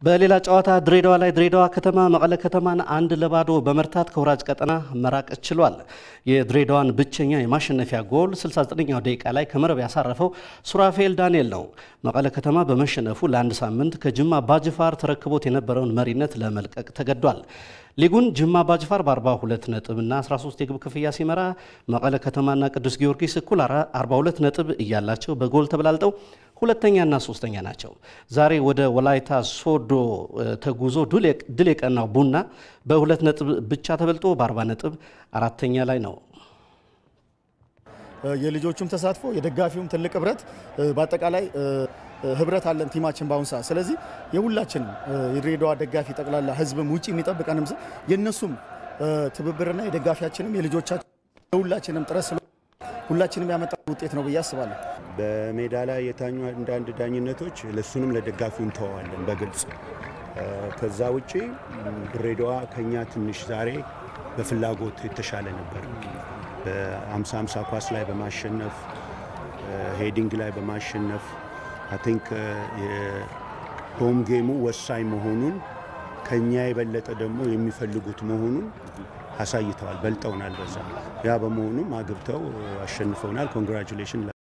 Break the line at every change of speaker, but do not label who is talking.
በሌላ ጨዋታ ድሬዳዋ ላይ ድሬዳዋ ከተማ መቀለ ከተማን አንድ ለባዶ በመርታት ከወራጅ ቀጠና መራቅ ችሏል። የድሬዳዋን ብቸኛ የማሸነፊያ ጎል 69ኛው ደቂቃ ላይ ከመረብ ያሳረፈው ሱራፌል ዳንኤል ነው። መቀለ ከተማ በመሸነፉ ለአንድ ሳምንት ከጅማ አባጅፋር ተረክቦት የነበረውን መሪነት ለመልቀቅ ተገዷል። ሊጉን ጅማ አባጅፋር በ42 ነጥብ እና 13 የግብ ክፍያ ሲመራ መቀለ ከተማና ቅዱስ ጊዮርጊስ እኩል 42 ነጥብ እያላቸው በጎል ተበላልጠው ሁለተኛና ሶስተኛ ናቸው። ዛሬ ወደ ወላይታ ሶዶ ተጉዞ ድል የቀናው ቡና በሁለት ነጥብ ብቻ ተበልጦ በ40 ነጥብ አራተኛ ላይ ነው።
የልጆቹም ተሳትፎ የደጋፊውም ትልቅ ህብረት በአጠቃላይ ህብረት አለን ቲማችን በአሁኑ ሰዓት። ስለዚህ የሁላችንም የድሬዳዋ ደጋፊ ጠቅላላ ህዝብም ውጭ የሚጠብቀንም የእነሱም ትብብርና የደጋፊያችንም የልጆቻችን የሁላችንም ጥረት ስለ ሁላችንም ያመጣ ውጤት ነው ብዬ አስባለሁ።
በሜዳ ላይ የታኙ አንዳንድ ዳኝነቶች ለሱንም ለደጋፊው እንተዋለን በግልጽ ከዛ ውጪ ድሬዳዋ ከኛ ትንሽ ዛሬ በፍላጎት የተሻለ ነበር። በ50 50 ኳስ ላይ በማሸነፍ ሄዲንግ ላይ በማሸነፍ አይ ቲንክ የሆም ጌሙ ወሳኝ መሆኑን ከኛ የበለጠ ደግሞ የሚፈልጉት መሆኑን አሳይተዋል። በልጠውናል። በዛ ያ በመሆኑም አግብተው አሸንፈውናል። ኮንግራጁሌሽን